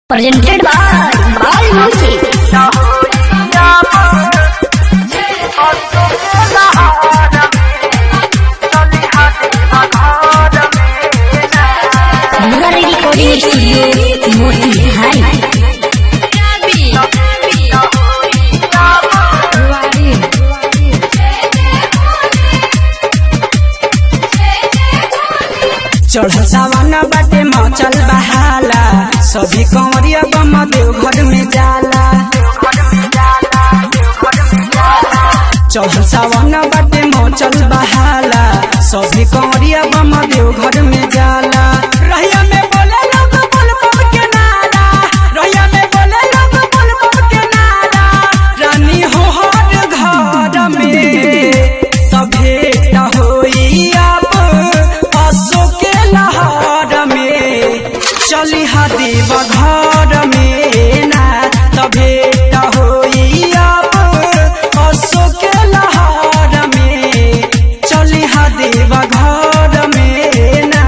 presented by Bal Music. Murari Recording Studio, Motihari. चढ़ सावन बाटे मचल बहाला सभी कंवरिया बम देव घर में जाला चढ़ सावन बाटे मचल बहाला सभी कंवरिया बम देव घर में जाला रहिया में बोले लोग बोल बम के नारा रहिया में बोले लोग बोल बम के नारा रानी हो हर घर में सभे होई अब असो के लहर में चली देव घर में ना तभे होई अब असो के लहर में चली देव घर में ना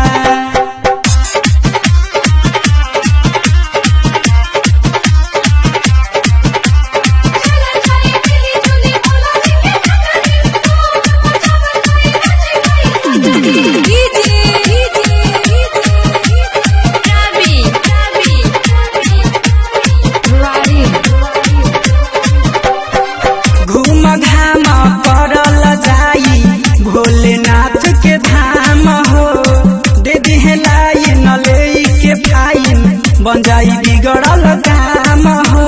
घूम घाम करल जाई भोलेनाथ के धाम हो दे दिहे लाइन ले के फाइन बन जाई बिगड़ल काम हो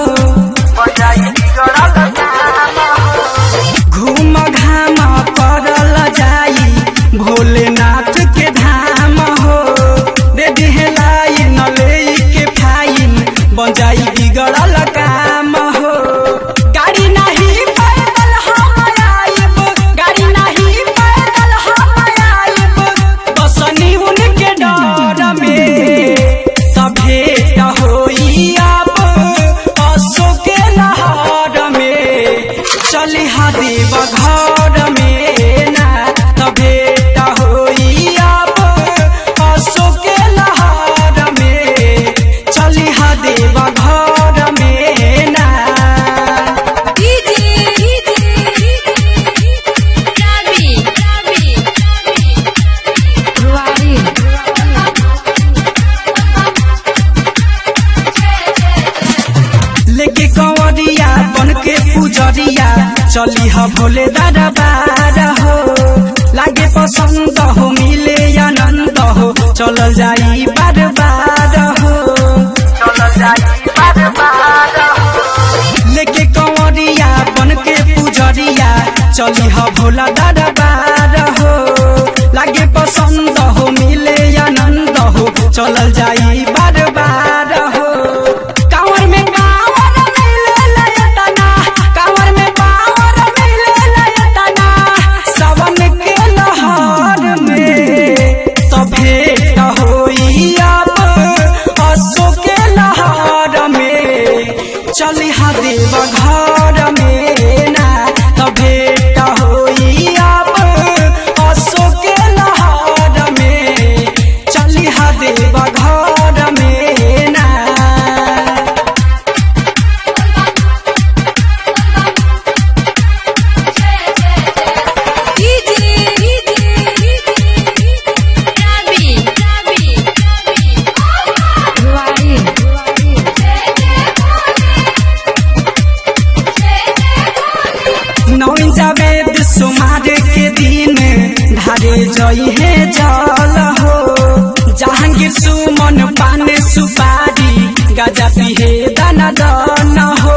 घूम घाम करल जाई भोलेनाथ के धाम हो दे दिहे लाइन ले के फाइन बन जाई बिगड़ल काम हो गाड़ी नहीं पैदल हम आइब गाड़ी नहीं पैदल हम आइब बसनी उनके डर में सभे होई अब असो के लहर में चली देव घर में ना तभे होई अब असो के लहर में चली देव घर में ना लेके कंवरिया बन के पुजरिया चली ह भोले दरबार हो लागे पसंद हो मिले आनंद हो चलल जाई बार बार हो लेके कंवरिया बन के पुजरिया चली ह भोला दरबार हो लागे पसंद हो मिले आनंद हो चलल जाई बार बार हो कांवर में कांवर मिले लयतना कांवर में कांवर मिले लयतना सावन के लहर में सभे होई अब असो के लहर में चली देव घर में ना तभे होई अब असो के लहर में चली देव घर में ना नौन जावे सुमार के दिन ढारे जई है जल हो जहांगीर सुमन पान सुपारी गाजा पिहे दाना दन हो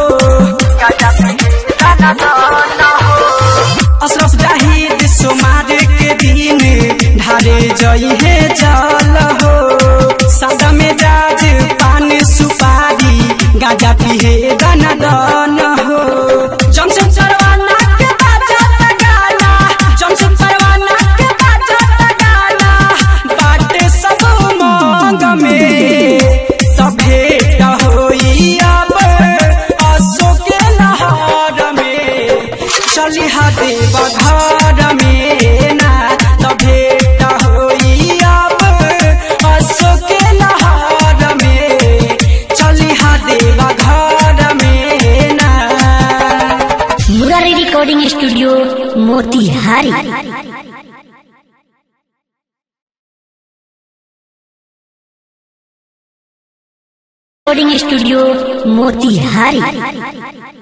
अशरफ जाहिद सुमार के दिन ढारे जई है जल हो सादा में जाज पान सुपारी गाजा पिहे दाना दन हो जमशेद सरवाना के बाजा गाना जमशेद सरवाना के बाजा गाना बाटे सब मांग में सभे होई अब असो के लहर में चली देव घर में ना तभे होई अब असो के लहर में recording studio Motihari recording studio Motihari